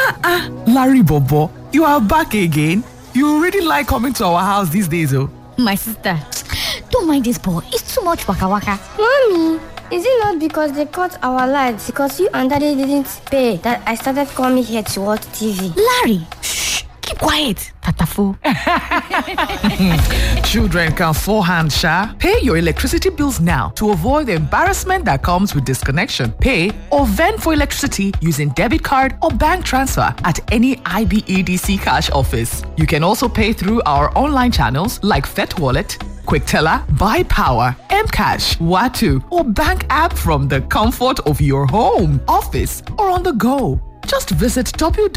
Ah, Larry Bobo, you are back again. You really like coming to our house these days, oh. My sister, don't mind this boy. It's too much waka waka. Mommy, is it not because they cut our lights because you and daddy didn't pay that I started coming here to watch TV? Larry, shh, keep quiet. Tatafo. Children can forehand, Sha. Pay your electricity bills now to avoid the embarrassment that comes with disconnection. Pay or vend for electricity using debit card or bank transfer at any IBEDC cash office. You can also pay through our online channels like Fet Wallet, QuickTeller, Buy Power, Mcash, Watu, or bank app from the comfort of your home, office, or on the go. Just visit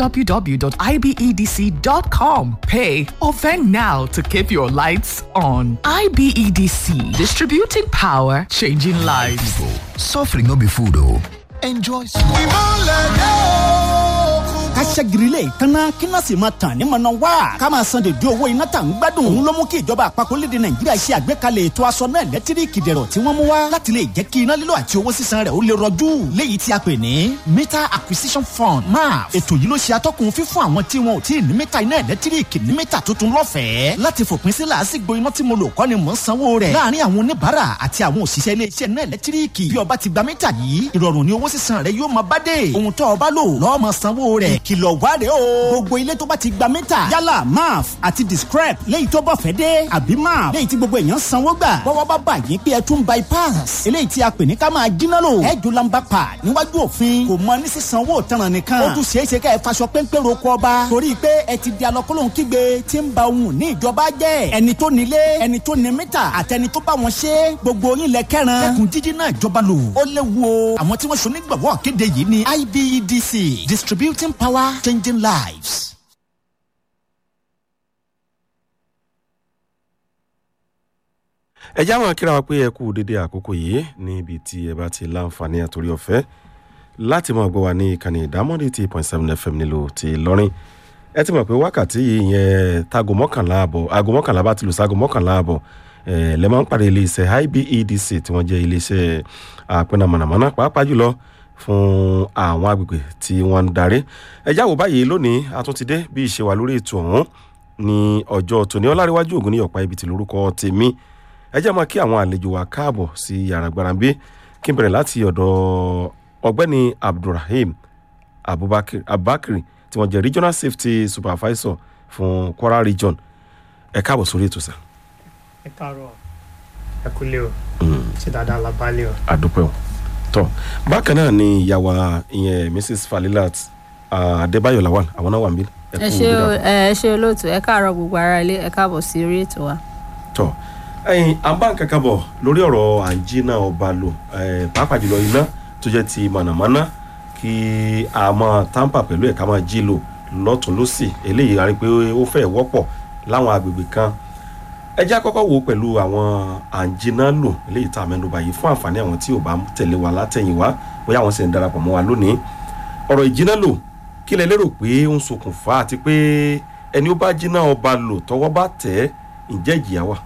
www.ibedc.com. Pay or vend now to keep your lights on. IBEDC, distributing power, changing lives. Suffering no be food o. Enjoy small. ká ṣẹ́girilé ìkànnà kí náà sì máa tàn ní mọ̀nà wá. ká máa san dèdè owó iná tà ń gbádùn. òun ló mú kí ìjọba àpapọ̀ lédè nàìjíríà ṣe àgbékalẹ̀ ètò aṣọ náà lẹ́tíríkì dẹ̀rọ̀ tí wọ́n mú wá. láti lè jẹ́ kí iná lílo àti owó sísan rẹ̀ ó lè rọjú. léyìí tí a pè ní meter acquisition fund maf. ètò yìí ló ṣe atọ́kùn fífún àwọn tí wọn ò tí ì ní mítà iná ẹ̀lẹ́tíríkì ní mítà tuntun lọ́fẹ̀ẹ́. láti fòpin sí làásìgbò iná tí mo lò kọ́ ni mò ń sanwó rẹ̀. láàárín àwọn oníbàárà àti àwọn òṣìṣẹ́ iléeṣẹ́ náà ẹ̀lẹ́tíríkì. bí ọba ti gba mítà yìí ìrọ̀rùn ni owó sísan rẹ̀ yóò máa bá dé. ohun tó ọba lò lọ́ọ́ máa sanwó rẹ̀. ìkìlọ̀ wá rèé o. gbogbo ilé tó bá ti gba mítà yálà maf àti discrep léyìí tó bọ̀ fẹ́ dé àbí maf léyìí tí gbogbo èèyàn sanwó gbà bọ́wọ́ bá bà yín pé ẹ tún bypass eléyìí tí a pè ní ká máa jiná lò ẹ jù lamba pa níwájú òfin kò mọ ní sísanwó tanràn nìkan ó tún ṣeé ṣe ká ẹ faṣọ péńpé roko ọba torí pé ẹ ti di alọ́kọ́lóhùn kígbe tí ń ba ohun ní ìjọba jẹ́ ẹni tó nílé ẹni tó ní mítà àtẹni tó bá wọn ṣe gbogbo yín lẹ kẹran ẹkùn jíjí náà ìjọba lò ó léwu o àwọn tí wọ́n ṣe onígbàwọ́ kéde yìí ni IBEDC distributing power changing lives. ẹ já wọn kíra wa pé ẹ kú dédé àkókò yìí níbi tí ẹ bá ti láǹfààní àtòrí ọ̀fẹ́ láti máa gbọ́ wa ní ìkànnì ìdámọ́dé tí point seven fm nílò ti lọ́rin ẹ ti mọ̀ pé wákàtí yìí yẹn tago mọ́kànlá àbọ̀ aago mọ́kànlá bá ti lù ságo mọ́kànlá àbọ̀ ẹ lẹ́ máa ń pàdé iléeṣẹ́ IBEDC tí wọ́n jẹ́ iléeṣẹ́ àpẹnà mọ̀nàmọ́ná pàápàá jùlọ fún àwọn agbègbè tí wọ́n ń darí ẹ jáwọ́ báyìí lónìí a tún ti dé bí ìṣe wà lórí ètò ọ̀hún ní ọjọ́ tòní ọláríwájú ògùn ní ọ̀pá ibi tí lórúkọ tèmi ẹ jẹ́ máa kí àwọn àlejò wa káàbọ̀ sí yàrá gbarambe kí n bẹ̀rẹ̀ láti ọ̀dọ̀ ọ̀gbẹ́ni abdulrahim abubakar abubakar tí wọ́n jẹ́ regional safety supervisor fún kwara region ẹ káàbọ̀ sórí ètò sá. ẹ káàárọ̀ ẹ kúlẹ̀ o ṣe dáadáa la balẹ̀ o. àdúpẹ́ o tọ́ bákan náà ni ìyàwó ìyẹn mrs falilat adébáyọ̀ lawal àwọn náà wà níbí. ẹ ṣe ẹ ṣe olóòtú ẹ káàárọ̀ gbogbo ara ilé ẹ káàbọ̀ sí orí ètò wa. tọ́ ẹyin àbáǹkàkà bọ̀ lórí ọ̀rọ̀ àǹjínà ọba lò pàápàá jùlọ iná tó jẹ́ ti mọ̀nàmọ́ná kí a máa tamper pẹ̀lú ẹ̀ ká máa jí lò lọ́tún lọ́sì eléyìí a rí pé ó fẹ́ wọ́pọ̀ láwọn agbègbè kan ẹ jẹ́ àkọ́kọ́ wo pẹ̀lú àwọn àǹjínà lò eléyìí tá a mẹ́nuba yìí fún àǹfààní àwọn tí ò bá tẹ̀lé wa látẹ̀yìn wá bóyá àwọn sì ń darapọ̀ mọ́ wa lónìí ọ̀rọ̀ ìjínà lò kí lẹ lérò pé ó ń ṣokùnfà àti pé ẹni ó bá jínà ọba lò tọwọ́ bá tẹ̀ ǹjẹ́ ìjìyà wà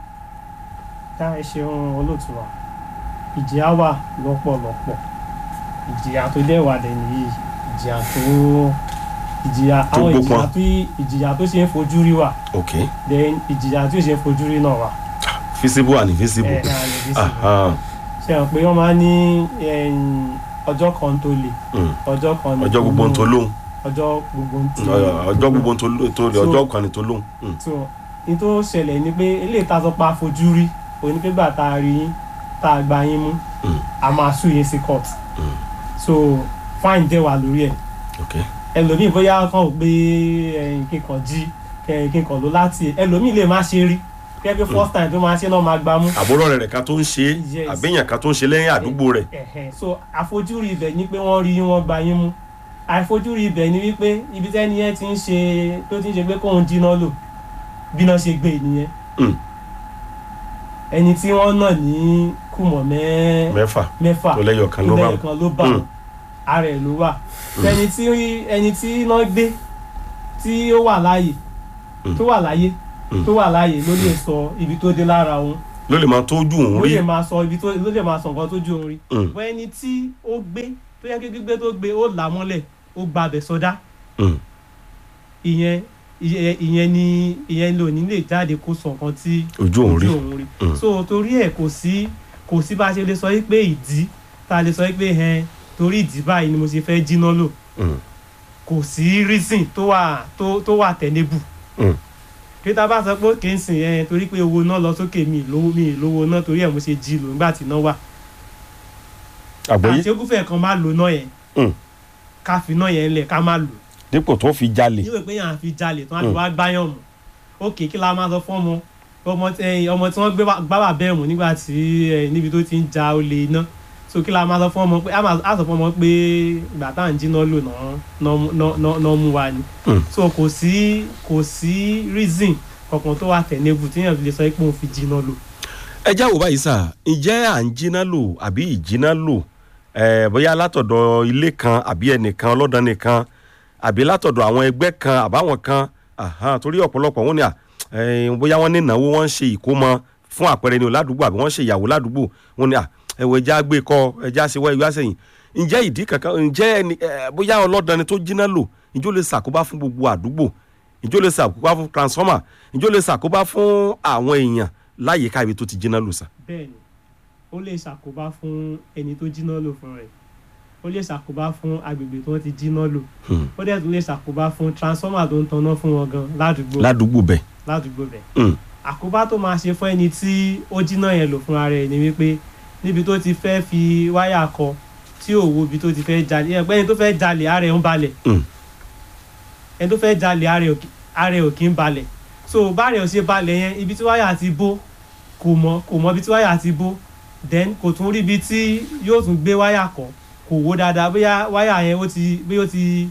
dá ẹ ṣeun olóòtú wa ìjìyà wà lọ́pọ̀lọpọ̀ ìjìyà tó dẹ̀ wà dẹ̀ nìyí ìjìyà tó ìjìyà Tó àwọn gbópọn. ìjìyà tó ìjìyà tó ṣe ń fojú rí wà ok then ìjìyà tó ṣe ń fojú rí náà wà visible and invisible ẹ ẹ àlè bí sí Aha, ṣe hàn pé wọ́n máa ń ní ẹ̀yìn, ọjọ́ kan tó le mm. ọjọ́ kan ní ọjọ́ gbogbo ń tó lóhùn ọjọ́ gbogbo ń tí ọjọ́ gbogbo ń tó lóhùn tó lè So- ọjọ́ kan ní tó lóhùn Mm. so ní tó ṣẹlẹ̀ ni pé eléyìí tá a sọ pé a fojú rí òní pé gbà tá a rí yín tá a gba yín mú Mm. a máa sùn yín sí court Mm. so fine dẹ̀ wà lórí ẹ̀ ok ẹlòmíì bóyá kàn ó gbé ẹyin kíkan jí kẹrin kíkan ló láti ẹlòmíì lè má ṣe rí kẹ́ pé first time tó máa ṣe náà máa gbá mú àbúrò rẹ̀ kan tó ń ṣe Yes. àbẹ̀yàn kan tó ń ṣe lẹ́yìn àdúgbò rẹ̀ Ẹ̀hẹ̀, so àfojúrí ibẹ̀ ni pé wọ́n rí yín wọ́n gba yín mú àìfojúrí ibẹ̀ ni wípé ibi tẹ́ni yẹn ti ń ṣe tó ti ń ṣe pé kóun jiná lò bíná ṣe gbé nìyẹn Mm. ẹni tí wọ́n nà ní kùmọ̀ mẹ́ mẹ́fà mẹ́fà tó lẹ́yọ̀ kan ló bá ilé kan ló bá Mm. wọn ara ẹ̀ ló wà ẹni tí ẹni tí iná gbé tí ó wà láàyè Mm. tó wà láyé Mm. tó wà láàyè ló lè sọ ibi tó dé lára òun ló lè máa tójú òun ló rí lè máa sọ ibi tó ló lè máa sọ nǹkan tó ju òun rí Mm. bọ́ ẹni tí ó gbé tó yẹ kí gbígbé tó gbé ó là á mọ́lẹ̀ ó gba abẹ̀ sọdá Mm. ìyẹn ìyẹn ìyẹn ni ìyẹn ló ní lè jáde kó sọ nǹkan tí ojú òun rí rí Mm. so torí ẹ̀ kò sí kò sí bá a ṣe lè sọ pé ìdí tá a lè sọ pé ẹ torí ìdí báyìí ni mo ṣe fẹ́ jiná lò Mm. kò sí reason tó wà tó tó wà tenable Mm. kí tá a bá sọ pé kì í sìn ẹ torí pé owó náà lọ sókè mi ì lówó mi ì lówó náà torí ẹ̀ mo ṣe jí lò nígbà tí náà wà àgbọ̀yé àti ogúnfẹ̀ kan má lò náà yẹn Mm. ká fi náà yẹn lẹ̀ ká má lò dípò tó fi jalè níwèé pé yàn á fi jalè tí wọ́n á fi Mm. wá gbáyàn mọ́ òkè kí la máa sọ fún ọmọ ọmọ tí ẹyin ọmọ tí wọ́n gbé wá- gbá wà bẹ́ẹ̀ mú nígbà tí ẹ, níbi tó ti ń ja olè iná so kí la máa sọ fún ọmọ pé á máa- á sọ fún ọmọ pé ìgbà tá à ń jiná lò náà- náà náà- náà- náà mú wa ni Mm. so kò sí kò sí reason kankan tó wà tẹ̀lébù tí yàn fi lè sọ pé òun fi jiná lò. ẹ já wò báyìí sà ǹjẹ́ à ń jiná lò àbí ìjiná lò ẹ̀ bóyá látọ̀dọ̀ ilé kan àbí ẹnìkan ọlọ́dàn nìkan àbí látọ̀dọ̀ àwọn ẹgbẹ́ kan àbáwọn kan ahan, torí ọ̀pọ̀lọpọ̀ wọn ni à ẹ̀, bóyá wọ́n ní ìnáwó wọ́n ń ṣe ìkómọ fún àpẹẹrẹ ní o ládùúgbò àbí wọ́n ń ṣe ìyàwó ládùúgbò wọn ni à ẹ̀wọ̀ ẹja gbé kọ ẹja ṣe wá ìwé àsẹ̀yìn ǹjẹ́ ìdí kankan ǹjẹ́ ẹni ẹ̀, bóyá ọlọ́dàn ni tó jiná lò ǹjẹ́ ó lè ṣàkóbá fún gbogbo àdúgbò ǹjẹ́ ó lè ṣàkóbá fún transformer ǹjẹ́ ó lè ṣàkóbá fún àwọn èèyàn láyìíká ibi tó ti jiná lò sà. bẹ́ẹ̀ni ó lè ṣàkóbá fún ẹni tó jiná lò fún rẹ̀ ó lè ṣàkóbá fún agbègbè tí wọ́n ti jiná lò Hmm. ó dẹ̀ tún lè ṣàkóbá fún transformer tó ń tanná fún wọn gan ládùúgbò ládùúgbò bẹ́ẹ̀. ládùúgbò bẹ̀. Mm. àkóbá tó máa ṣe fún ẹni tí ó jiná yẹn lò fúnra rẹ̀ ni wípé níbi tó ti fẹ́ fi wáyà kọ tí ò wo ibi tó ti fẹ́ jalè ẹ̀ pé ẹni tó fẹ́ jalè ara ẹ̀ ń balẹ̀ Mm. ẹni tó fẹ́ jalè ara ẹ̀ ò kí- ara ẹ̀ ò kí ń balẹ̀ so báàrẹ̀ ò ṣe balẹ̀ yẹn ibi tí wáyà ti bó kò mọ kò mọ ibi tí wáyà ti bó then kò tún rí ibi tí yóò tún gbé wáyà kọ kò wó dáadáa bóyá wáyà yẹn ó ti bóyá ó ti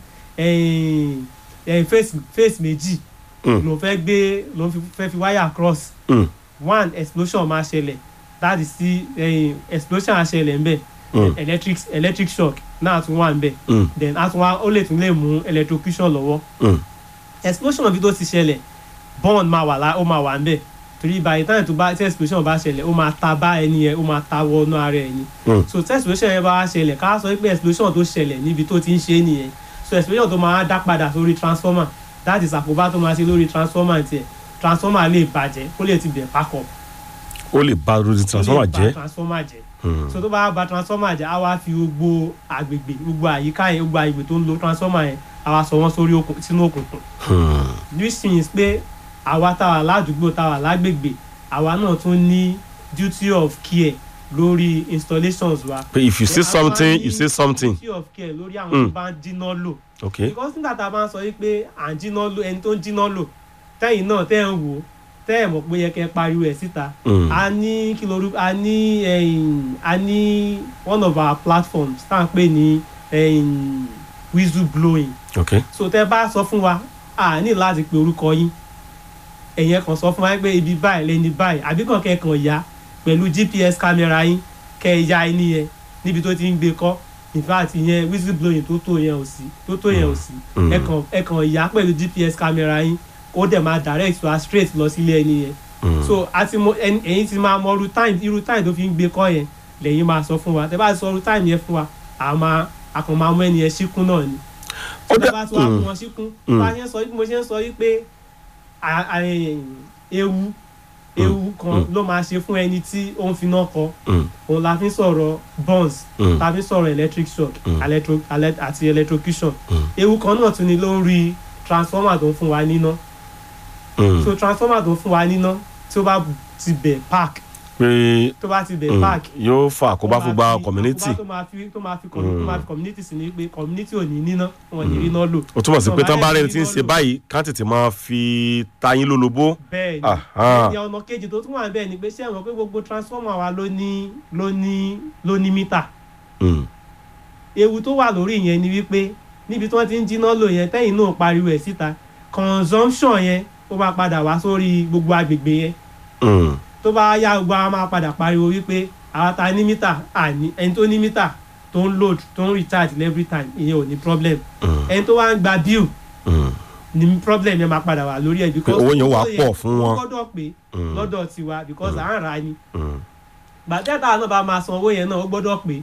ẹ̀yìn ẹ̀yìn face face méjì Mm. ló fẹ́ gbé ló fi- fẹ́ fi wáyà cross Mm. one explosion máa ṣẹlẹ̀ that is ti ẹ̀yìn explosion á ṣẹlẹ̀ ńbẹ̀ Mm. electric electric shock náà tún wà ńbẹ̀ Mm. then á tún wá ó lè tún lè mú electrocution lọ́wọ́ Mm. explosion bí tó ti ṣẹlẹ̀ burn máa wà lá ó máa wà ńbẹ̀ torí by the time tó bá tí explosion bá ṣẹlẹ̀ ó máa ta bá ẹni yẹn ó máa ta wọnú ara ẹ̀ ni Mm. so tí explosion yẹn bá wá ṣẹlẹ̀ ká sọ pé explosion tó ṣẹlẹ̀ níbi tó ti ń ṣe é nìyẹn so explosion tó máa dá padà sórí transformer that is àkóbá tó máa ṣe lórí transformer tiẹ̀ transformer lè bàjẹ́ ó lè ti bẹ̀ pack up ó lè ba lórí transformer ó lè ba jẹ́. transformer jẹ́ Mm. so tó bá ba transformer jẹ́ á wá fi gbogbo àgbègbè gbogbo àyíká yẹn gbogbo àgbègbè tó ń lo transformer yẹn á wá sọ wọ́n sórí òkun sínú òkùnkùn Hmm. this means pé àwa tá wà ládùúgbò tá wà lágbègbè àwa náà tún ní duty of care lórí installations wa. pé if you see Then a máa something ní you say something. duty of care lórí àwọn Mm. tó bá ń jiná lò. okay. because nígbà tá a bá ń sọ yìí pé à ń jiná lò ẹni tó ń jiná lò tẹ́yìn náà tẹ́ ń wò ó tẹ́ ẹ̀ mọ̀ pé yẹ kẹ́ ẹ pariwo ẹ̀ síta. Mm. a ní kí lóru a ní ẹ̀yìn a ní one of our platforms tá à ń pè ní ẹ̀yìn whistle blowing okay. so tẹ bá sọ fún wa a ní láti pe orúkọ yín ẹ̀yìn kan sọ fún wa pé ibi báyìí lẹni báyìí àbí kàn kẹ́kàn ya pẹ̀lú gps kámẹ́rà yín kẹ́ ẹ ya ẹni yẹn níbi tó ti ń gbé kọ́ in fact ìyẹn whistle blowing tó tó yẹn ò sí tó tó yẹn ò sí Mm. ẹ̀kàn ẹ̀kàn ya pẹ̀lú gps kámẹ́rà yín ó dẹ̀ máa direct wa straight lọ sílé ẹni yẹn Mm. so àti mo ẹni- ẹ̀yin ti máa mọ irú time irú time tó fi ń gbé kọ́ yẹn lẹ́yìn máa sọ fún wa tẹ bá sọ irú time yẹn fún wa àá máa àkàn máa mú ẹni yẹn síkún náà ni ó tí dẹ wọ́n bá tún wá Mm. fún wọn síkún Mm. bá a ṣe ń sọ bí mo ṣe ń sọ yìí pé à- à- ewu ewu kan Mm. ló máa ṣe fún ẹni tí ó ń finá kọ Mm. òun la fi ń sọ̀rọ̀ burns Mm. la fi ń sọ̀rọ̀ electric shock Mm. electro ele- àti electrocution Mm. ewu kan náà tún ni lórí transformer tó ń fún wa níná Mm. so transformer tó ń fún wa níná tí ó bá ti bẹ̀ park pé tó bá ti bẹ̀ mm, park yóò fa àkóbá fún gba ó máa fi- community àkóbá tó máa fi tó máa fi commu- Mm. tó máa fi community sí ni pé community ò ní níná wọn ò ní rí iná lò ó túmọ̀ sí pé tán bá Tó rẹni tí ń ṣe lò. báyìí ká tètè máa fi tayín lólobó. bẹ́ẹ̀ ni Aha. ẹni ọ̀nà kejì tó tún wà bẹ́ẹ̀ ni pé ṣé ẹ mọ̀ pé gbogbo transformer wa ló ní ló ní ló ní mítà Mm. ewu tó wà lórí yẹn ni wípé níbi tí wọ́n ti ń jiná lò yẹn tẹ́yìn náà pariwo ẹ̀ síta consumption yẹn ó máa padà wá sórí gbogbo agbègbè yẹn Mm. tó bá yá gbogbo àwọn máa padà pariwo wípé àwa ta ní mítà àní ẹni tó ní mítà tó ń load tó ń recharge every time ìyẹn ò ní problem Mm. ẹni tó wá ń gba bill Mm. ní problem yẹn máa padà wà lórí ẹ̀ because owó yẹn wà owó pọ̀ fún wọn. ó gbọ́dọ̀ pé Mm. lọ́dọ̀ tiwa because à ń rà á ni Mm. gbàtẹ́tà náà bá máa san owó yẹn náà ó gbọ́dọ̀ pé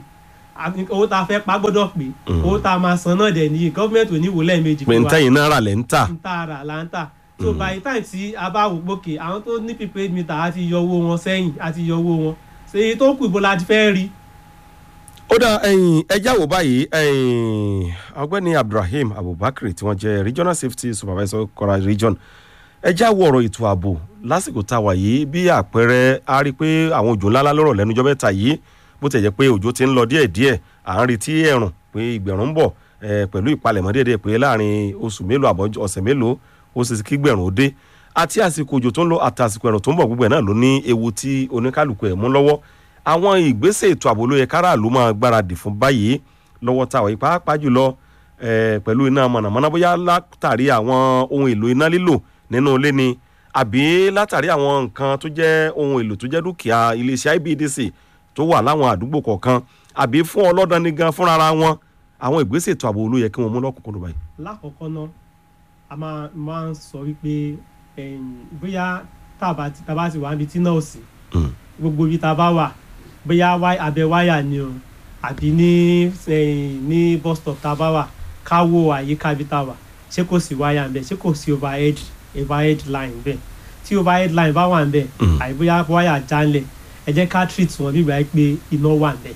àbí owó tá a fẹ́ pa gbọ́dọ̀ pé Mm. owó tá a máa san náà dẹ̀ nìyí gọ́ọ̀mẹ̀ntì ò ní wò lẹ́ẹ̀mejì pé ntẹ́yìn náírà lẹ́ ń tà ń tà ara là ń tà so by the time tí a bá wò gbókè àwọn tó ní prepaid meter á ti yọ owó wọn sẹ́yìn á ti yọ owó wọn ṣe èyí tó kù ibo la ti fẹ́ rí ó dá ẹyin ẹjá wò báyìí ẹyin ọgbẹ́ni abdulrahim abubakar tí wọ́n jẹ́ regional safety supervisor kora region ẹjá wo ọ̀rọ̀ ètò ààbò lásìkò tá a wà yìí bí àpẹẹrẹ a rí i pé àwọn òjò ńláńlá lọ́rọ̀ lẹ́nujọ́ mẹ́ta yìí bó tẹ̀ jẹ́ pé òjò ti ń lọ díẹ̀díẹ̀ à ń retí ẹ̀rùn pé ìgbẹ̀rún ń bọ̀ eh, pẹ̀lú ìpalẹ̀mọ́ déédéé pé láàrin oṣù mélòó àbọ̀ ọ̀sẹ̀ mélòó ó sì kí gbẹ̀rún ó dé àti àsìkò òjò tó ń lọ àti àsìkò ẹ̀rùn tó ń bọ̀ gbogbo ẹ̀ náà ló ní ewu tí oníkálukú ẹ̀ mú lọ́wọ́ àwọn ìgbésẹ̀ ètò ààbò ló yẹ káràlú máa gbáradì fún báyìí lọ́wọ́ táwa yìí pàápàá jùlọ eh, pẹ̀lú iná mọ̀nàmọ́ná bóyá látàrí àwọn ohun èlò iná lílò nínú ilé ni àbí látàrí àwọn nǹkan tó jẹ́ ohun èlò tó jẹ́ dúkìá iléeṣẹ́ ibdc tó wà láwọn àdúgbò kọ̀ọ̀kan àbí fún ọlọ́dàn ní gan fúnra wọn àwọn ìgbésẹ̀ ètò ààbò ló yẹ kí wọ́n mú lọ́kùnkúndùn báyìí. lákọ̀ọ́kọ́ náà a máa máa ń sọ wípé ẹ̀yìn, bóyá tá a bá ti tá a bá ti wà níbi tí náà ò sí Mm. gbogbo ibi tá a bá wà bóyá wáy- abẹ́ wáyà ni o àbí ní ẹ̀yìn, ní bus stop tá a bá wà ká wo àyíká ibi tá a wà ṣé kò sí wáyà ńbẹ ṣé kò sí overhead overhead line ńbẹ tí overhead line bá wà ńbẹ Mm. àbí bóyá wáyà já ńlẹ̀ ẹ jẹ́ ká treat wọn bí ìgbà yẹn pé iná wà ńbẹ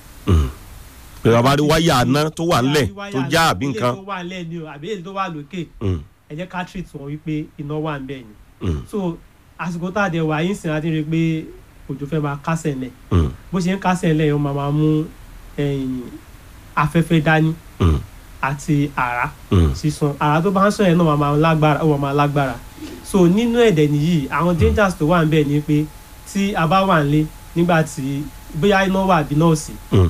pé bàbá rí wáyà aná tó wà ńlẹ̀ tó já àbí ilé nǹkan. tó wà ńlẹ̀ ni o àbí èyí tó wà lókè Mm, ẹ jẹ́ ká treat wọn wípé iná wà ń bẹ̀ ni mm, so àsìkò tá a dẹ̀ wà yín sìn àti rí i pé òjò fẹ́ máa kásẹ̀ ńlẹ̀ mm, bó ṣe ń kásẹ̀ ńlẹ̀ yẹn ó máa máa mú ẹ̀yìn afẹ́fẹ́ dání mm, àti àrá mm. sísan àrá tó bá ń sàn yẹn náà máa máa lágbára ó máa máa lágbára so nínú ẹ̀dẹ̀ nìyí àwọn dangers tó wà ń bẹ̀ ni pé tí a bá wà nílé nígbà tí bóyá iná wà àbí náà ò sí Mm.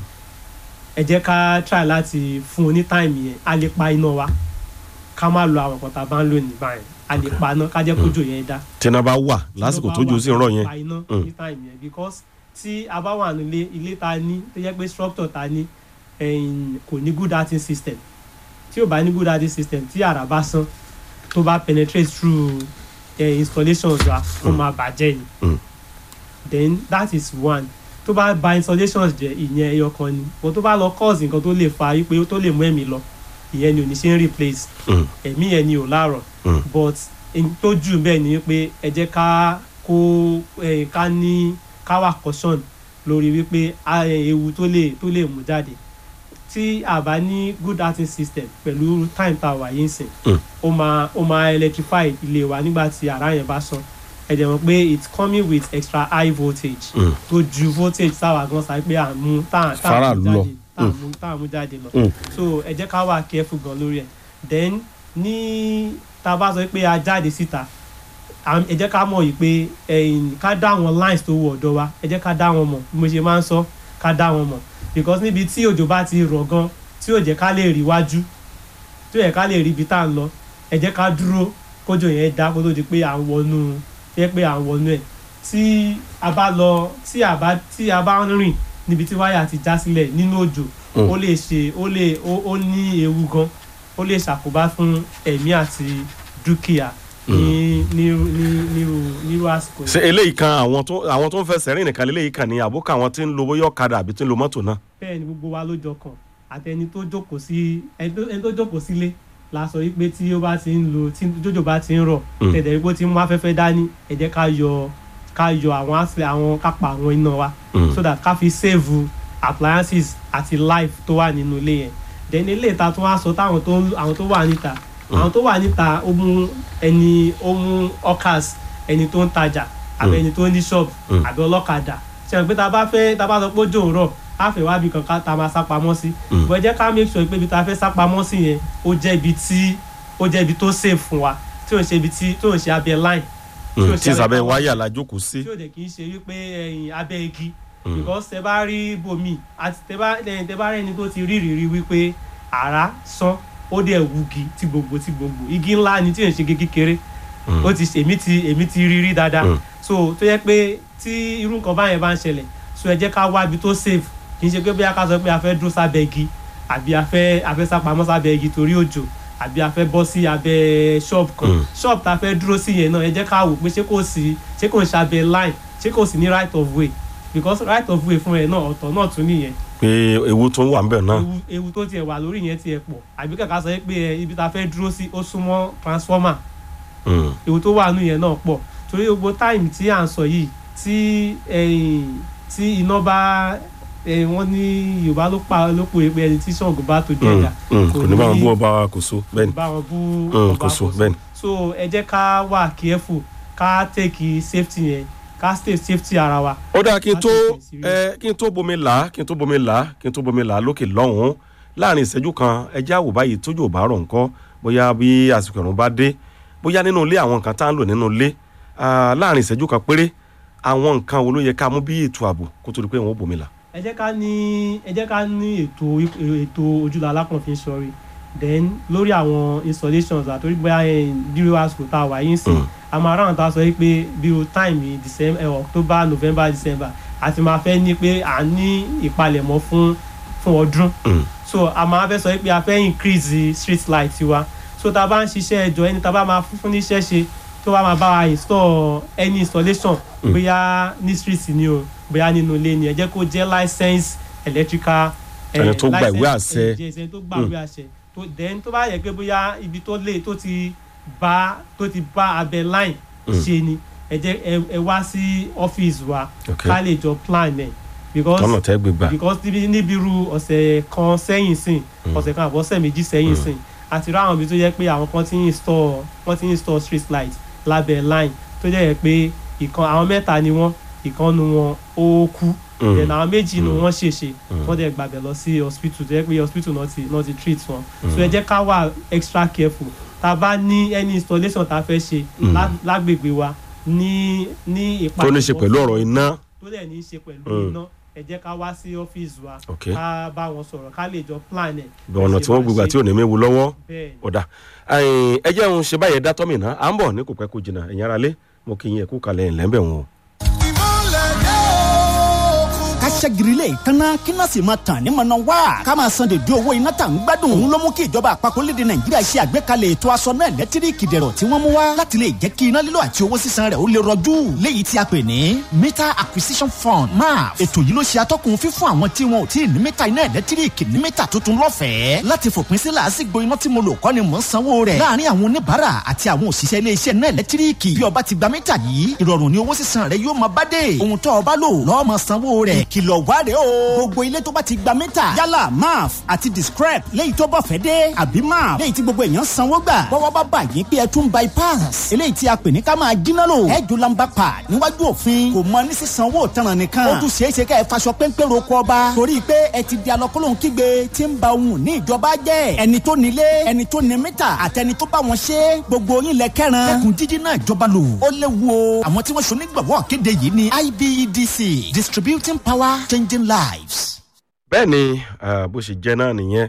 ẹ jẹ́ ká try láti fún un ní time yẹn a lè pa iná wa ká má lo àwọn nǹkan tá a bá ń lò ní báyìí a lè pa iná ká jẹ́ kójò yẹn dá tíná bá wà lásìkò tójú sí ń rọ̀ yẹn. pa iná Mm. ní time yẹn because tí a bá wà nílé ilé ta ní tó jẹ́ pé structure ta ní ẹ̀yìn, kò ní good heating system tí ò bá ní good heating system tí àrà bá sán tó bá penetrate through uh, installations wa ó Mm. máa bàjẹ́ ni Mm. then that is one tó bá ba installations jẹ́ ìyẹn ẹyọ kan ni but tó bá lọ cause nǹkan tó lè fa wípé tó lè mú ẹ̀mí lọ ìyẹn ni ò ní ṣe ń replace Mm, ẹ̀mí yẹn ni ò láàrọ̀ mm, but n tó jù bẹ́ẹ̀ ni pé ẹ jẹ́ ká kó eh, ká ní ká wà caution lórí wípé a- eh, ewu tó lè tó lè mú jáde tí a bá ní good heating system pẹ̀lú time tá a wà yín sìn Mm. ó máa ó máa electrify ilé wa nígbà tí àrá yẹn bá sán ẹ dẹ̀ mọ̀ pé it's coming with extra high voltage mm, tó ju voltage táwa gan sa pé à ń mú tá à tá à Faraàlú ń mú lọ. jáde tá à ń mú tá à ń mú jáde lọ mm. so ẹ jẹ́ ká wà careful gan lórí ẹ̀ then ní tá a bá sọ pé a jáde síta à- ẹ jẹ́ ká mọ̀ yìí pé ẹ̀yìn ká dá àwọn lines tó wọ ọ̀dọ̀ wa ẹ jẹ́ ká dá wọn mọ̀ bí mo ṣe máa ń sọ ká dá wọn mọ̀ because níbi tí òjò bá ti rọ̀ gan tí ò jẹ́ ká lè rí wájú tí ò yẹ ká lè rí ibi tá à ń lọ ẹ jẹ́ ká dúró kójò yẹn dá kó tó di pé à ń wọnú jẹ́ pé à ń wọnú ẹ̀ tí a bá lọ tí a bá tí a bá ń rìn níbi tí wáyà ti já sílẹ̀ nínú òjò Mm. ó lè ṣe ó lè ó ó ní ewu gan ó lè ṣàkóbá fún ẹ̀mí àti dúkìá ní nírú ní- nírú nírú àsìkò ṣe eléyìí kan àwọn tó àwọn tó ń fẹsẹ̀ rìn nìkan eléyìí kan ní àbúkà àwọn tí ń lo bóyá ọ̀kadà àbí tí ń lo mọ́tò náà. bẹ́ẹ̀ ni gbogbo wa ló jọ kàn àtẹni tó jókòó sí ẹni tó- ẹni tó jókòó sílé la sọ wípé tí ó bá ti ń lo tí jójò bá ti ń rọ̀ Mm. tẹ̀tẹ̀ wípé ó ti ń mú afẹ́fẹ́ dání ẹ jẹ́ ká yọ ká yọ àwọn àṣẹ àwọn ká pa àwọn iná wa Mm. so that ká fi save appliances àti life tó wà nínú ilé yẹn then ilé ìta tó wá sọ táwọn tó ń- àwọn tó wà níta àwọn tó wà níta ó mú ẹni ó mú hawkers ẹni tó ń tajà àbí Mm. ẹni tó ní shop Mm. àbí ọlọ́kadà ṣe hàn pé tá a bá fẹ́ tá a bá sọ pé ó jò ń rọ̀ á fẹ́ wá bí kankan tá a máa sá pamọ́ sí Mm. bọ́ ẹ jẹ́ ká make sure pé ibi tá a fẹ́ sá pamọ́ sí yẹn ó jẹ́ ibi tí ó jẹ́ ibi tó safe fún wa tí ò ń ṣe ibi tí tí ò ń ṣe abẹ́ line Mm, ò tí ṣe ìsàbẹ̀ abẹ́ wáyà la jókòó sí. tí ò dẹ̀ kì í ṣe wípé ẹ̀yìn abẹ́ igi Mm. because tẹ bá rí bòmí àti tẹ bá ẹ̀yìn tẹ bá rí ẹni tó ti rí ìrírí wípé àrá sán ó dẹ̀ wugi tí gbogbo tí gbogbo igi ńlá ni tí ò ń ṣe igi kékeré Mm. ó ti èmi ti èmi ti rí rí dáadáa Mm. so tó yẹ pé tí irú nǹkan báyẹn bá ń ṣẹlẹ̀ so ẹ jẹ́ ká wá ibi tó safe kì í ṣe pé bóyá ká sọ pé a fẹ́ dúró sábẹ́ igi àbí a fẹ́ a fẹ́ sápamọ́ sábẹ́ igi torí òjò àbí a fẹ́ bọ́ sí abẹ́ shop kan Mm. shop tá a fẹ́ dúró sí yẹn náà ẹ jẹ́ ká wò pé ṣé kò sí ṣé kò ń ṣàbẹ̀ line ṣé kò sí ní right of way because right of way fún ẹ náà ọ̀tọ̀ náà tún nìyẹn pé ewu tó ń wà ń bẹ̀ náà ewu ewu tó tiẹ̀ wà lórí yẹn tiẹ̀ pọ̀ àbí kàkà sọ pé ẹ, ibi tá a fẹ́ dúró sí ó súnmọ́ transformer Mm, ewu tó wà nù yẹn náà pọ̀ torí gbogbo táìmù tí à ń sọ yìí tí ẹ̀yìn tí iná bá ẹ̀, wọ́n ní yorùbá ló pa ló pè é pé ẹni tí ṣọ̀gùn bá tó mm, jẹ̀dá mm, kò ní bá wọn bú ọba wa kò so bẹ́ẹ̀ ni bá wọn bú Mm, ọba kò so kò bẹ́ẹ̀ ni. so ẹ jẹ́ ká wà careful ká take safety yẹn ká stay safety ara wa. ó dáa kí n tó Láti ìsìn ẹ kí n tó bomi là á kí n tó bomi là á kí n tó bomi là á lókè lọ́hùn-ún láàrin ìṣẹ́jú kan ẹjẹ́ àwò báyìí tójú ò bá rọ̀ ńkọ́ bóyá bí àsìkò ẹ̀rùn bá dé bóyá nínú ilé àwọn nǹkan tá à ń lò nínú ilé ah, láàrin ìṣẹ́jú kan péré àwọn nǹkan wo ló yẹ ká mú bí ètò ààbò kó tó di pé wọn ó bomi là. ẹ jẹ́ ká ní ẹ jẹ́ ká ní ètò ètò ojúlọ alákànfin sọrí then lórí àwọn installations àtòrí bóyá bírò àsìkò tá a wà yín sìn Mm. a máa ráhùn tá a sọ yìí pé bírò time yìí december eh, october november december àti máa fẹ́ ní pé à ń ní ìpalẹ̀mọ́ fún fún ọdún Mm. so a máa fẹ́ sọ yìí pé a fẹ́ increase the street light wa so tá a bá ń ṣiṣẹ́ ẹjọ́ ẹni tá a bá máa fún fún níṣẹ́ ṣe tó bá máa bá wa install any installation Mm. bóyá ní street ni o bóyá nínú ilé ni ẹ jẹ́ kó jẹ́ license electrical eh, Ẹni tó gba license- ìwé àṣẹ. eh, jẹ́ ẹni tó gba ìwé àṣẹ tó then tó bá yẹ pé bóyá ibi tó lé tó ti bá tó ti bá abẹ line Mm. ṣe ni ẹ jẹ́ ẹ- ẹ wá sí ọ́fíìsì wa Okay. ká lè jọ plan ẹ̀ because tọ́nà tẹ́ gbégbá because níbi níbi irú ọ̀sẹ̀ kan sẹ́yìn sìn ọ̀sẹ̀ kan àbọ̀ ọ̀sẹ̀ méjì sẹ́yìn sìn àti ráwọn ibi tó jẹ́ pé àwọn kan ti ń install wọ́n ti ń install street light lábẹ́ line tó jẹ́ pé ìkan àwọn mẹ́ta ni wọ́n ìkan nu wọn ó kú Mm. then àwọn méjì nu Mm. wọ́n ṣèṣe Mm. wọ́n dẹ̀ gbàgbẹ́ lọ sí hospital tó jẹ́ pé hospital náà ti náà ti treat wọn so ẹ jẹ́ ká wà extra careful tá a bá ní any installation tá a fẹ́ ṣe Mm. lá- lágbègbè wa ní ní tó ní ṣe pẹ̀lú ọ̀rọ̀ iná tó dẹ̀ ní í ṣe pẹ̀lú Mm. iná ẹ jẹ́ ká wá sí ọ́fíìsì wa Okay. ká bá wọn sọ̀rọ̀ ká lè jọ plan ẹ̀. bí ọ̀nà tí wọ́n gbégbá tí ò ní méwu lọ́wọ́ bẹ́ẹ̀ ni. ọ̀dà ẹ̀yìn, ẹ jẹ́ òun ṣe báyẹn dá tọ́mì náà à ń bọ̀ ní kò pẹ́ kó jìnnà ẹ̀yin ara lé mo kí yín ẹ̀kú kalẹ̀ ẹ̀ lẹ́ńbẹ̀ wọn o. ká ṣẹ́giri lè kánná kí náà sì máa tàn ní mọ̀nà wá. ká máa san dèdè owó iná tà ń gbádùn. òun ló mú kí ìjọba àpapọ̀ lédè nàìjíríà ṣe àgbékalẹ̀ ètò aṣọ náà lẹ́tíríkì dẹ̀rọ̀ tí wọ́n mú wá. láti lè jẹ́ kí iná lílo àti owó sísan rẹ̀ ó lè rọjú. léyìí tí a pè ní meter acquisition fund maf. ètò yìí ló ṣe atọ́kùn fífún àwọn tí wọn ò tí ì ní mítà iná ẹ̀lẹ́tíríkì ní mítà tuntun lọ́fẹ̀ẹ́. láti fòpin sí làásìgbò iná tí mo lò kọ́ ni mò ń sanwó rẹ̀. láàárín àwọn oníbàárà àti àwọn òṣìṣẹ́ iléeṣẹ́ náà ẹ̀lẹ́tíríkì. bí ọba ti gba mítà yìí ìrọ̀rùn ni owó sísan rẹ̀ yóò máa bá dé. ohun tó ọba lò lọ́ọ́ máa sanwó rẹ̀. ìkìlọ̀ wá rèé o. gbogbo ilé tó bá ti gba mítà yálà maf àti discrep léyìí tó bọ̀ fẹ́ dé àbí maf léyìí tí gbogbo èèyàn sanwó gbà. bọ́wọ́ bá bà yín pé ẹ tún bypass. eléyìí tí a pè ní ká máa jiná lò. ẹ jù lamba pa níwájú òfin kò mọ ní sísan owó ìtanràn nìkan. ó tún ṣeé ṣe ká ẹ faṣọ péńpé roko ọba. torí pé ẹ ti di alọ́kọ́lóhùn kígbe tí ń ba ohun ní ìjọba jẹ́. ẹni tó nílé ẹni tó ní mítà àtẹni tó bá wọn ṣe gbogbo yín lẹ kẹran. kẹkùn jíjí náà jọba lò. ó léwu o. àwọn tí wọ́n ṣe onígbàwọ́ kéde yìí ni ibedc distributing power changing lives. bẹ́ẹ̀ ni ah, bó ṣe jẹ́ náà nìyẹn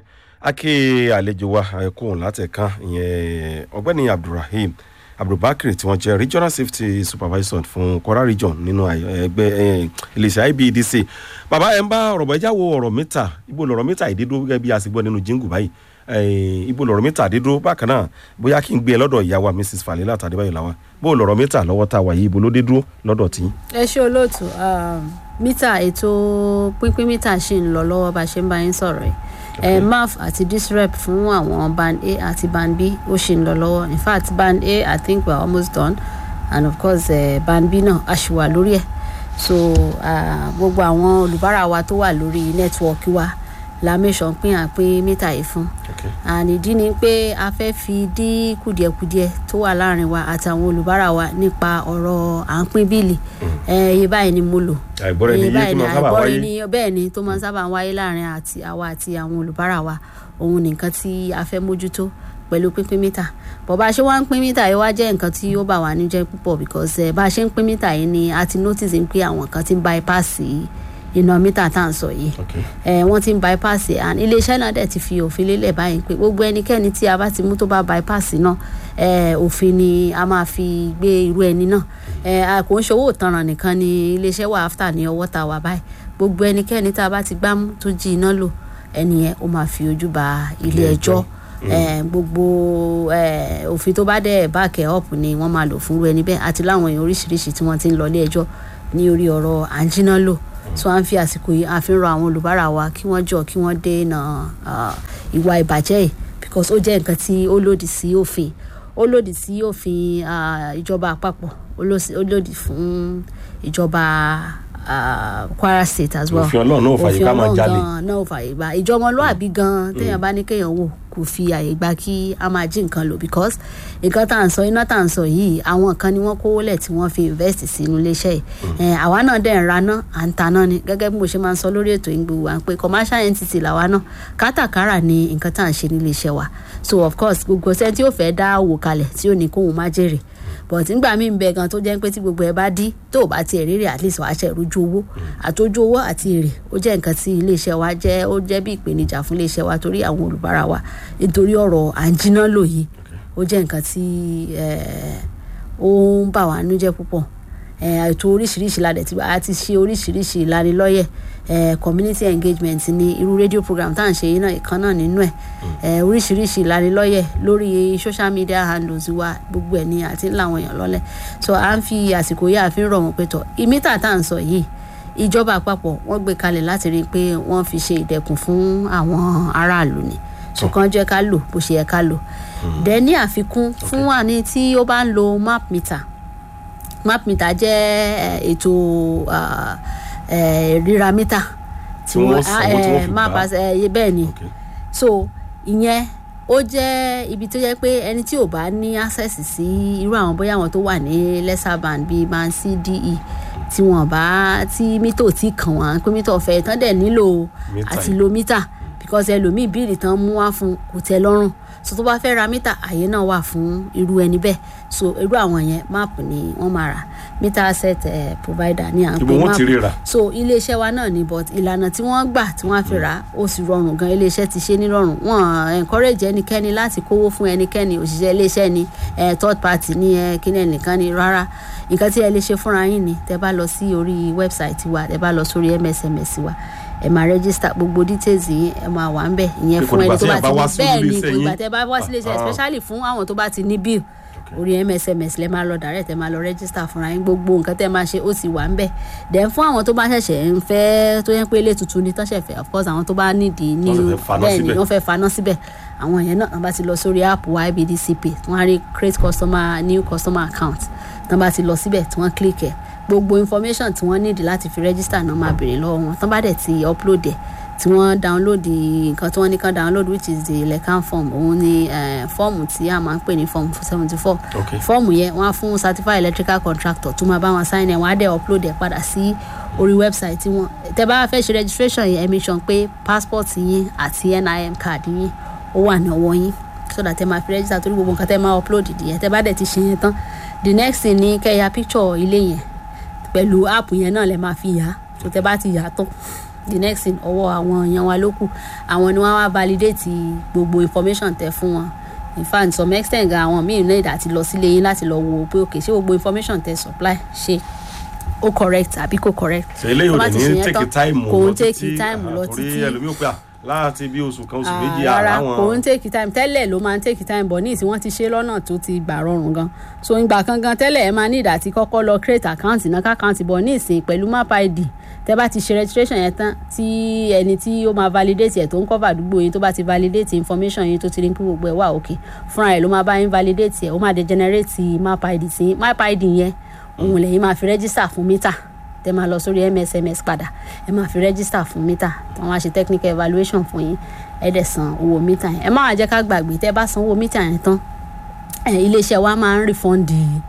ake àlejò wa ẹ̀kún látẹ̀kan ìyẹn ọ̀gbẹ́ni abdulrahim abdulbakir tí wọ́n jẹ́ regional safety supervisor fún kwara region nínú àyè- ẹgbẹ́ eh, iléeṣẹ́ ibedc bàbá ẹ̀ ń bá ọ̀rọ̀ bọ̀ ẹja wo ọ̀rọ̀ mítà ibo lọ̀rọ̀ mítà ìdídó gẹ́gẹ́ bí a sì gbọ́ nínú jíngù báyìí Eh, ibo lọ̀rọ̀ mítà dídó bákan náà bóyá kí n gbé e lọ́dọ̀ ìyá wa mrs falila tàdébáyò làwà bó lọ̀rọ̀ mítà lọ́wọ́ tá a wà yìí ibo ló dé dúró lọ́dọ̀ tí. ẹ ṣe olóòtú um, mítà ètò pínpín mítà ṣì ń lọ lọ́wọ́ bá a ṣe ń bá yín sọ̀rọ̀ yìí okay. maf àti disrep fún àwọn band a àti band b ó ṣì ń lọ lọ́wọ́ in fact band a i think we are almost done and of course uh, band b náà a ṣì wà lórí ẹ̀ so uh, gbogbo àwọn olùbárà wa tó wà lórí nẹ́tíwọ́ọ̀kì wa la mẹ́sàn pín àpín mítà yìí fún and ìdí ni pé a fẹ́ fi dí kùdìẹ̀kudiẹ tó wà láàrin wa àtàwọn olùbárà wa nípa ọ̀rọ̀ à ń pín bíìlì iye báyìí ni mo lò àìgbọ́ra ẹni yé tí mo sábà àìgbọ́ra wáyé ẹni bẹ́ẹ̀ ni tó máa ń sábà ń wáyé láàrin àti àwa àti àwọn olùbárà wa òun nìkan tí a fẹ́ mójútó pẹ̀lú pínpín mítà bọ̀ bá a ṣe wá ń pín mítà yìí wá jẹ́ nǹkan tí ó bà wá níjẹ́ púpọ̀ because eh, bá a ṣe ń pín mítà yìí ni a ti notice pé àwọn kan ti ń bypass iná mítà tá à ń sọ yìí ẹ wọ́n ti ń bypass ẹ̀ and iléeṣẹ́ náà dẹ̀ ti fi òfin lélẹ̀ báyìí pé gbogbo ẹnikẹ́ni tí a bá ti mú tó bá bypass náà ẹ òfin ni a máa fi gbé irú ẹni náà ẹ a kò ń ṣòwò ìtanràn nìkan ni iléeṣẹ́ wà after ní ọwọ́ tá a wà báyìí gbogbo ẹnikẹ́ni tá a bá ti gbámú tó jí iná lò ẹni yẹn ó máa fi ojú ba ilé ẹjọ́ ẹ gbogbo ẹ òfin tó bá dẹ̀ back ẹ̀ up ni wọ́n máa lò fún irú ẹni bẹ́ẹ̀ àti láwọn èèyàn oríṣiríṣi tí wọ́n ti ń lọ ilé ẹjọ́ ní orí ọ̀rọ̀ àǹjínà lò so à ń fi àsìkò yìí à fi ń rọ àwọn olùbárà wa kí wọ́n jọ kí wọ́n dènà ah, ìwà ìbàjẹ́ yìí because ó jẹ́ nǹkan tí ó lòdì sí òfin ó lòdì sí òfin ah, ìjọba àpapọ̀ ó lòsì- ó lòdì fún ìjọba ah, kwara state as well Òfin Ọlọ́run náà ò fààyè ká máa Òfin Ọlọ́run jalè. gan náà ò fààyè gbà ìjọmọlúàbí gan téèyàn bá ní kéèyàn wò kò fi àyè gbà kí a máa jí nǹkan lò because nǹkan tá à ń sọ iná tá à ń sọ yìí àwọn kan ni wọ́n kówó lẹ̀ tí wọ́n fi invest sínú iléeṣẹ́ yìí Eh, àwa náà dẹ̀ ń raná à ń taná ni gẹ́gẹ́ bí mo ṣe máa ń sọ lórí ètò ìgbò wa pé commercial entity làwa náà kátàkárà ni nǹkan tá à ń ṣe nílé iṣẹ́ wa so of course gbogbo ṣẹ́ tí ó fẹ́ dá òwò kalẹ̀ tí ò ní kóhun má jèrè but nígbà míì ń bẹ gan tó jẹ́ pé tí gbogbo ẹ bá dí tó o bá tiẹ̀ rírì at least wàá ṣe ìrojú owó àtòjú owó àti èrè ó jẹ́ nǹkan tí iléeṣẹ́ wa jẹ́ ó jẹ́ bí ìpèníjà fún iléeṣẹ́ wa torí àwọn olùbárà wa nítorí ọ̀rọ̀ à ń jiná lò yìí ó jẹ́ nǹkan tí eh, ó ń bà wá nú jẹ́ púpọ̀ Eh, ètò oríṣiríṣi la dẹ̀ ti a ti ṣe oríṣiríṣi ìlanilọ́yẹ̀ eh, community engagement ní irú radio program tá à ń ṣe yìí náà ìkan náà nínú ẹ̀ eh, oríṣiríṣi ìlanilọ́yẹ̀ lórí social media handles wa gbogbo ẹ̀ ni àti ńlá àwọn èèyàn lọ́lẹ̀ so à ń fi àsìkò yìí àfi ń rọ̀ wọ́n pé tọ̀ ìmítà tá à ń sọ yìí ìjọba àpapọ̀ wọ́n gbé kalẹ̀ láti rí i pé wọ́n fi ṣe ìdẹ̀kùn fún àwọn aráàlú ni ṣùgbọ́n jẹ́ ká lò bó ṣe yẹ ká lò dẹ̀ ní àfikún fún wa ní tí ó bá ń lo map meter map meter jẹ́ eh, ètò ah, eh, ríra mítà Tí wọ́n sanwó tí wọ́n fi map gbà á. as- eh, bẹ́ẹ̀ ni Okay. so ìyẹn ó jẹ́ ibi tó jẹ́ pé ẹni tí ò bá ní access sí irú àwọn bóyá àwọn tó wà ní lesser band bíi band c d e tí wọ́n bá tí mítò tí kàn wọ́n pé mítò ọ̀fẹ́ tán dẹ̀ nílò Mítà àti yìí. lo mítà because ẹlòmíì bíìlì tán mú wá fún kò tẹ́ lọ́rùn so tó bá fẹ́ ra mítà àyè náà wà fún irú ẹni bẹ́ẹ̀ so irú àwọn yẹn máàpù ni wọ́n máa rà mítà asset eh, provider ní à ń Ibo pè wọ́n ti rí rà? so iléeṣẹ́ wa náà ni but ìlànà tí wọ́n gbà tí wọ́n á fi rà á ó sì rọrùn gan iléeṣẹ́ ti ṣe ní rọrùn wọ́n encourage ẹnikẹ́ni láti kówó fún ẹnikẹ́ni òṣìṣẹ́ iléeṣẹ́ ni eh, third party ni eh, kíní ẹnìkan ni rárá nǹkan tí ẹ lè ṣe fúnra yín ni tẹ bá lọ sí orí website wa tẹ bá lọ sórí msms wa ẹ máa register gbogbo details yín ẹ máa wà ń bẹ̀ ìyẹn Pé kò fún ẹni dìgbà tó tí bá ẹ bá wá ti sí ní bẹ́ẹ̀ ni iléeṣẹ́ kò ìgbà yín. tẹ bá wá sí iléeṣẹ́ Ah. especially fún àwọn tó bá ti ní bill orí msms lẹ máa lọ direct ẹ máa lọ register fúnra yín gbogbo nǹkan tẹ máa ṣe ó sì wà ń bẹ̀ then fún àwọn tó bá ṣẹ̀ṣẹ̀ ń fẹ́ tó yẹ pé ilé tuntun ni tó ṣẹ̀ fẹ́ of course àwọn tó bá nídìí ní Wọ́n fẹ́ faná bẹ́ẹ̀ ni síbẹ̀. wọ́n fẹ́ faná síbẹ̀ àwọn yẹn náà wọ́n bá ti lọ sórí app wa ibdcp wọ́n á rí create customer new customer account tán bá ti lọ síbẹ̀ tí wọ́n click ẹ̀ gbogbo information tí wọ́n nídìí láti fi register náà máa béèrè lọ́wọ́ wọn tán bá dẹ̀ ti upload ẹ̀ tí wọ́n download nǹkan tí wọ́n ní kan download which is the lecan form òun ni eh, fọ́ọ̀mù tí a máa ń pè ní form seventy four Okay. fọ́ọ̀mù yẹn wọ́n á fún certified electrical contractor tó máa bá wọn sign ẹ̀ wọ́n á dẹ̀ upload ẹ̀ padà sí orí website tí wọ́n tẹ́ bá fẹ́ ṣe registration yẹn ẹ make sure pé passport yín àti nim card yín ó wà ní ọwọ́ yín so that ẹ máa fi register torí gbogbo nǹkan tẹ́ máa upload yẹn tẹ́ bá dẹ̀ ti ṣe yẹn tán the next thing ni kẹ́ ya picture ilé yẹn pẹ̀lú app yẹn náà lẹ máa fi yà á so tẹ́ bá ti yà á tán the next thing ọwọ́ àwọn èèyàn wa ló kù àwọn ni wọ́n wá validate gbogbo information tẹ́ fún wọn in fact some extent gan àwọn míì náà àti lọ sílé yín láti lọ wo pé ok ṣé gbogbo information tẹ́ supply ṣe ó correct àbí kò correct. ṣe eléyìí ò Tó bá dẹ̀ ti ṣe ní yẹn take tán, time kò lọ ń take títí, time lọ torí títí ẹlòmíì ò pé à láti bí oṣù kan oṣù Ah, méjì rárá àrà kò ń wọn take time tẹ́lẹ̀ ló máa ń take time bọ̀ ní ìsìn wọ́n ti ṣe lọ́nà tó ti gbà rọrùn gan so ìgbà kan gan tẹ́lẹ̀ ẹ máa ní ìdá tí kọ́kọ́ lọ create account náà account bọ̀ ní ìsìn pẹ̀lú map id tẹ́ bá ti ṣe registration yẹn tán tí ẹni tí ó máa validate ẹ̀ tó ń cover àdúgbò yín tó bá ti validate information yín tó ti rí pé gbogbo ẹ̀ wà òkè fúnra ẹ̀ ló máa bá yín validate ẹ̀ ó máa degenerate map id sí map id yẹn òun lẹ́yìn máa fi register fún mítà tẹ máa lọ sórí msms padà ẹ máa fi register fún mítà wọn á ṣe technical evaluation fún yín ẹ dẹ̀ san owó mítà yẹn ẹ má wàá jẹ́ ká gbàgbé tẹ́ bá san owó mítà yẹn tán ẹ iléeṣẹ́ wa máa ń refund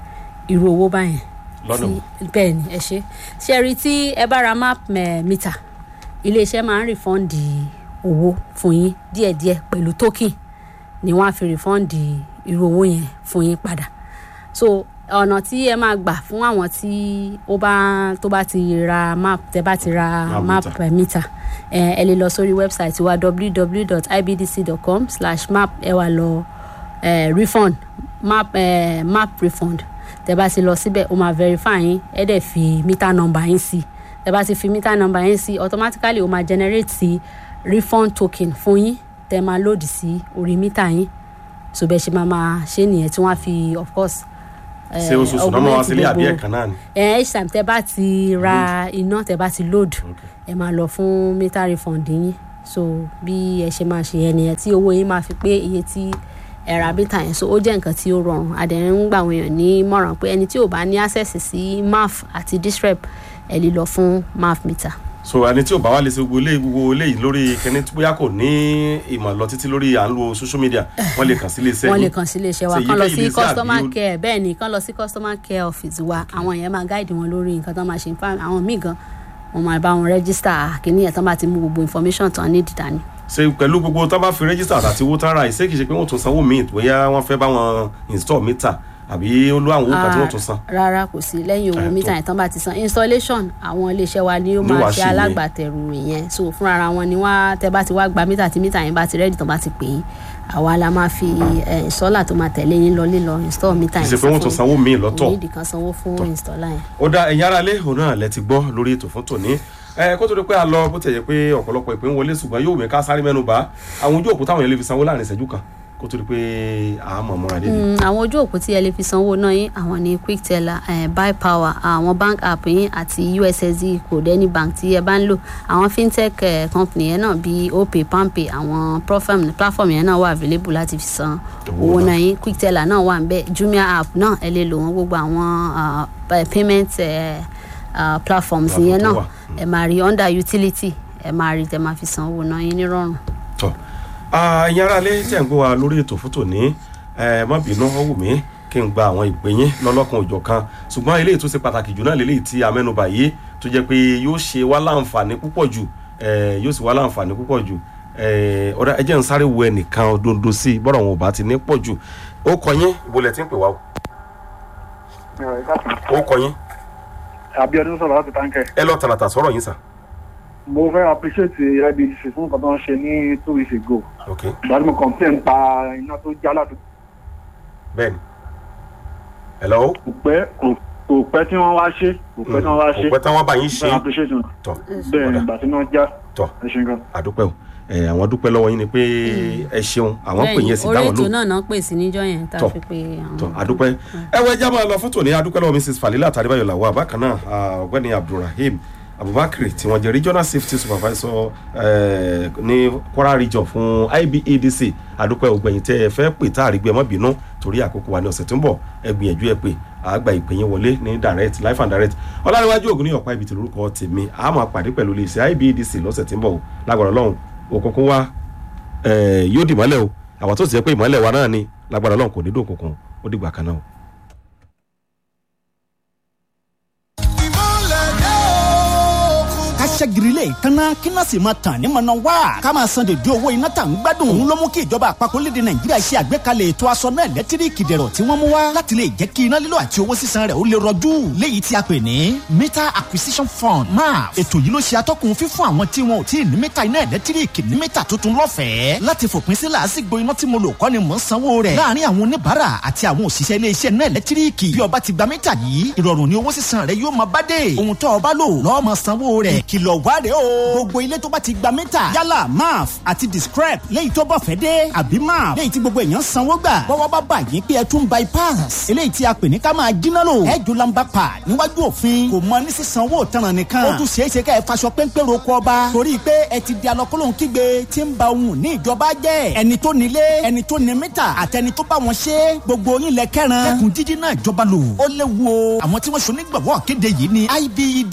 irú owó báyẹn lọ́nà wo? tí- bẹ́ẹ̀ ni ẹ ṣe ṣe rí tí ẹ bá ra map eh, mítà iléeṣẹ́ máa ń refund owó fún yín díẹ̀díẹ̀ pẹ̀lú token ni wọ́n á fi refund irú owó yẹn fún yín padà so ọ̀nà tí ẹ máa gbà fún àwọn tí ó bá tó bá ti ra map tẹ bá ti ra Map map meter. per meter ẹ ẹ lè lọ sórí website wa www.ibdc.com slash map ẹ wà lọ ẹ refund map ẹ map refund tẹ bá ti lọ síbẹ̀ ó máa verify yín ẹ dẹ̀ fi meter number yín sí tẹ bá ti fi meter number yín sí automatically ó máa generate sí refund token fún yín tẹ máa lòdì sí orí meter yín so bẹ́ẹ̀ ṣe máa máa ṣe nìyẹn tí wọ́n á fi of course eh, ṣé oṣooṣù náà máa wá augment sílé àbí gbogbo- ẹ̀kan náà ni. ẹ each time tẹ bá ti ra iná tẹ bá ti load ẹ máa lọ fún meter refund yín so bí ẹ ṣe máa ṣe yẹn nìyẹn tí owó yín máa fi pé iye tí ẹ ra bítà yẹn so ó jẹ́ nǹkan tí ó rọrùn adẹ̀rín ń gbà wọ́n yàn ní mọ̀ràn pé ẹni tí ò bá ní access sí maf àti distrep ẹ lè lọ fún maf meter. so ẹni tí ò bá wá lè ṣe gbogbo eléyìí gbogbo eléyìí lórí kẹni tí bóyá kò ní ìmọ̀ lọ títí lórí à ń lo social media wọ́n lè kàn sí iléeṣẹ́ wọ́n lè yín. kàn sí iléeṣẹ́ wa Ṣé kán lọ èyíkéyìí sí iléeṣẹ́ customer àbí ó- care bẹ́ẹ̀ ni kán lọ sí customer care office wa àwọn yẹn máa guide wọn lórí nǹkan tán máa ṣe fáwọn àwọn míì gan wọn máa bá wọn register kìíní yẹn tán bá ti mú gbogbo information tán ní dídání. ṣe pẹ̀lú gbogbo tó bá fi rẹ́gísítà àti owó tán ra ìṣe kìí ṣe pé wọ́n tún sanwó míì bóyá wọ́n fẹ́ bá wọn install meter àbí ó ló àwọn owó kan tí wọ́n tún san. rárá kò sí lẹ́yìn owó Eh, mítà tó. yẹn tán bá ti san installation àwọn iléeṣẹ́ wa ni ó Ló máa wá ṣe ṣe yẹn. alágbàtẹ̀rù ìyẹn so fúnra ara wọn ni wọ́n á tẹ́ bá ti wá gba mítà tí mítà yẹn bá ti rẹ́dì tán bá ti pè é àwa la máa fi eh, installer tó máa tẹ̀lé yín lọ lílọ install mítà kìí yẹn ṣe pé wọ́n tún sanwó míì lọ́tọ̀. onídìí kan sanwó fún installer yẹn. ó dá ẹ̀yin ara lé òun náà lẹ ti gbọ́ lórí ètò fún tòní ẹ kó tó di pé a lọ bó ti yẹ pé ọ̀pọ̀lọpọ̀ ìpín wọlé ṣùgbọ́n yóò wẹ̀ ká sáré mẹ́nu bá àwọn ojú òkú táwọn yẹn lè fi sanwó láàrin ìṣẹ́jú kan kó tó di pé àmọ̀ mọ́ra débi. Mm, àwọn ojú òpó tí ẹ lè fi sanwó náà yín àwọn ní quickteller eh, buy power àwọn bank app yín àti ussd code any bank tí ẹ bá ń lò àwọn fintech eh, company yẹn náà bíi opay palmpay àwọn platform platform yẹn náà wà available láti fi san Owó owó náà. náà yín quickteller náà wà nbẹ jumia app náà ẹ lè lò wọn gbogbo àwọn ah, pa- payment eh, ah, platforms Platform yẹn tó náà wà. ẹ máa rí under utility ẹ máa rí tẹ máa fi san owó náà yín nírọ̀rùn. tọ ẹ̀yin ara lé tẹ̀ ń gbọ́ wa lórí ètò fún tòní ẹ má bínú ó wù mí kí n gba àwọn ìpè yín lọ́lọ́kan òjọ̀ kan ṣùgbọ́n eléyìí tó ṣe pàtàkì jù náà lélẹ́yìí tí a mẹ́nubà yìí tó jẹ́ pé yóò ṣe wá láǹfààní púpọ̀ jù ẹ, yóò sì wá láǹfààní púpọ̀ jù ẹ, ọ̀dà ẹ jẹ́ n sáré wo ẹnìkan dondo sí i bọ́dọ̀ wọn ò bá ti ní pọ̀ jù ó kọ yín ibo lẹ ti ń pè wá o ó kọ yín abiodun sọ̀rọ̀ láti táǹkẹ̀. ẹ lọ tààràtà sọ̀rọ̀ yín sà mo fẹ́ appreciate ibdc fún nǹkan tó ń ṣe ní two weeks ago. ok ìgbàdí mo complain pa iná tó já láti bẹ́ẹ̀ni hello kò pẹ́ kò- kò pẹ́ tí wọ́n wá ṣe kò pẹ́ tí wọ́n wá ṣe. kò pẹ́ tán wọ́n bá yín ṣe mo fẹ́ appreciate wọn. tọ bẹ́ẹ̀ ni ọ̀dà. ìgbà tí wọ́n já tọ ẹ ṣe nǹkan. àdúpẹ́ o ẹ àwọn dúpẹ́ lọ́wọ́ yín ni pé ẹ ṣeun àwọn pè yẹn sì orí dáwọn ètò lò náà náà pè sí níjọ́ yẹn tá a Tọ́. fi pe àwọn. tọ àdúpẹ́ ẹ wọ ẹjá máa lọ fún tòní àdúpẹ́ lọ́wọ́ mrs falila tàdébáyọ̀ làwọ̀ àbákan náà ah, ọ̀gbẹ́ni abdulrahim abubakar tí wọ́n jẹ́ regional safety supervisor eh, ní kwara region fún ibedc àdúpẹ́ ògbẹ̀yìn tẹ́ ẹ fẹ́ pè tá àrígbẹ́ mọ́ bínú torí àkókò wa ní ọ̀sẹ̀ tó ń bọ̀ ẹ gbìyànjú ẹ pé àgbà ìpè yín wọlé ní direct life and direct ọlárẹ̀wájú ògùn ní ọ̀pá ibi tí lórúkọ tèmi a máa pàdé pẹ̀lú iléeṣẹ́ ibedc lọ́sẹ̀ tí ń bọ̀ o lágbára ọlọ́run òkùnkùn wa eh, yóò dì mọ́lẹ̀ o àwọn tó ti jẹ́ pé ìmọ́lẹ̀ wa náà ni lágbára ọlọ́run kò ní dùn kùnkùn ó dìgbà kan náà o. ká ṣẹ́girilé kanna kíná sì máa tàn ní mọ̀nà wá ká máa san dèdè owó iná tà ń gbádùn òun ló mú kí ìjọba àpapọ̀ lédè nàìjíríà ṣe àgbékalẹ̀ ètò aṣọ náà lẹ́tíríkì dẹ̀rọ̀ tí wọ́n mú wá láti lè jẹ́ kí iná lílo àti owó sísan rẹ̀ ó lè rọjú léyìí tí a pè ní meter acquisition fund maf ètò yìí ló ṣe atọ́kùn fífún àwọn tí wọn ò tí ì ní mítà iná ẹ̀lẹ́tíríkì ní mítà tuntun lọ́fẹ̀ẹ́ láti fòpin sí làásìgbò iná tí mo lò kọ́ ni mò ń sanwó rẹ̀ láàárín àwọn oníbàárà àti àwọn òṣìṣẹ́ iléeṣẹ́ náà ẹ̀lẹ́tíríkì bí ọba ti gba mítà yìí ìrọ̀rùn ni owó sísan rẹ̀ yóò máa bá dé ohun tó ọba lò lọ́ọ́ máa sanwó rẹ̀ ìkìlọ̀ wá rèé o gbogbo ilé tó bá ti gba mítà yálà maf àti discrep léyìí tó bọ̀ fẹ́ dé àbí maf léyìí tí gbogbo èèyàn sanwó gbà bọ́wọ́ bá bà yín pé ẹ tún bypass eléyìí tí a pè ní ká máa jiná lò ẹ jù lamba pa níwájú òfin kò mọ ní sísanwó òtanràn nìkan ó tún ṣeé ṣe ká ẹ faṣọ péńpé roko ọba torí pé ẹ ti di alọ́kọ́lóhùn kígbe tí ń ba ohun ní ìjọba jẹ́ ẹni tó nílé ẹni tó ní mítà àtẹni tó bá wọn ṣe gbogbo yín lẹ kẹran ẹkùn jíjí náà ìjọba lò ó léwu o àwọn tí wọ́n ṣonígbàwọ́ kéde yìí ni ibed